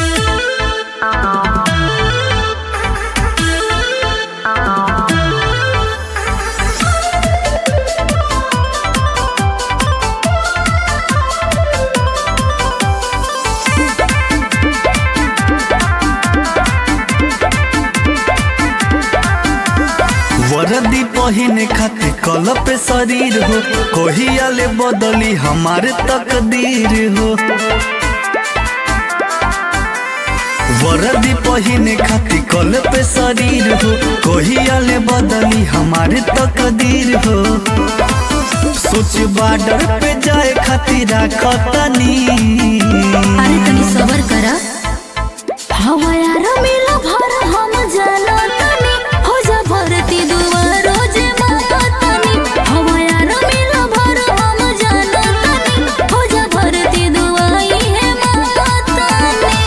वर्दी पहिने खातिर कल पे शरीर हो कोहिया ले बदली हमारे तकदीर हो वर्दी पहिने खातिर कल पे शरीर हो कोहिया ले बदली हमारे तकदीर हो सोच बॉर्डर पे जाए खातिर राखतनी अरे तनी सबर करा हवा यार मिला भर हम जाला तनी हो जा भरती दुआर रोज माता तनी हवा यार मिला भर हम जाला तनी हो जा भरती दुआई है माता तनी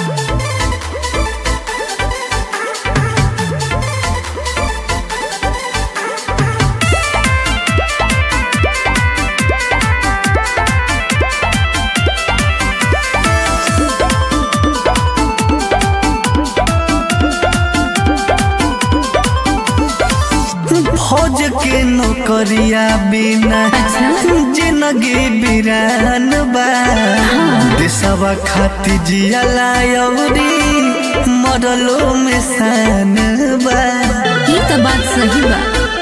फौज के नौकरिया बिना जिंदगी बिरान बा देशवा खातिर जियला अवरी मरलो में शान बा ये तो बात सही बा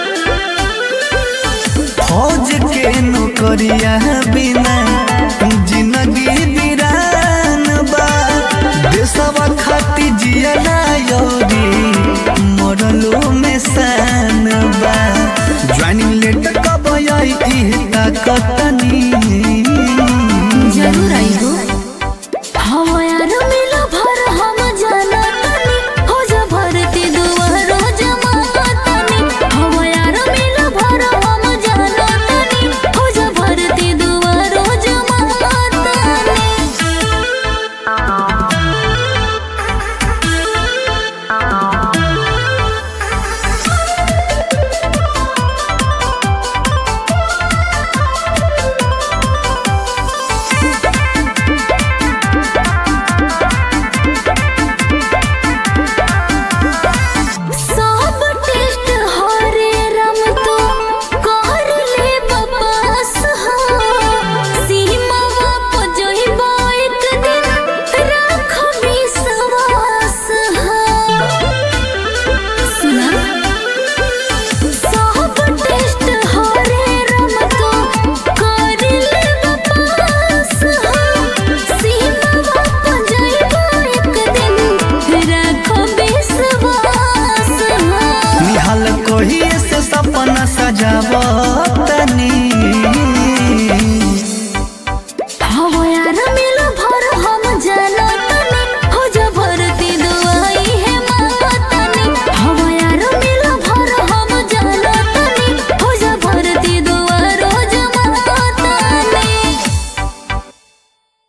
फौज के नौकरिया बिना जिंदगी बिरान बा देशवा खातिर जियला अवरी मरलो में शान बा ज्वाइनिंग लेटर कब आई ताकतनी जरूर आई हो हवा यार मिला भर हम जाला तनी हो जा भरती दुआर रोज माता तनी हवा यार मिला भर हम जाला तनी हो जा भरती दुआर रोज माता तनी सब टेस्ट हरे रम तो कर ले बपास हा सीमा वाप जोइबा एक दिन राख विश्वास हा सुना सब टेस्ट हरे रम तो कर ले बपास हा सीमा वाप जोइबा एक दिन राख विश्वास हा निहाल कोही से सपना सजाव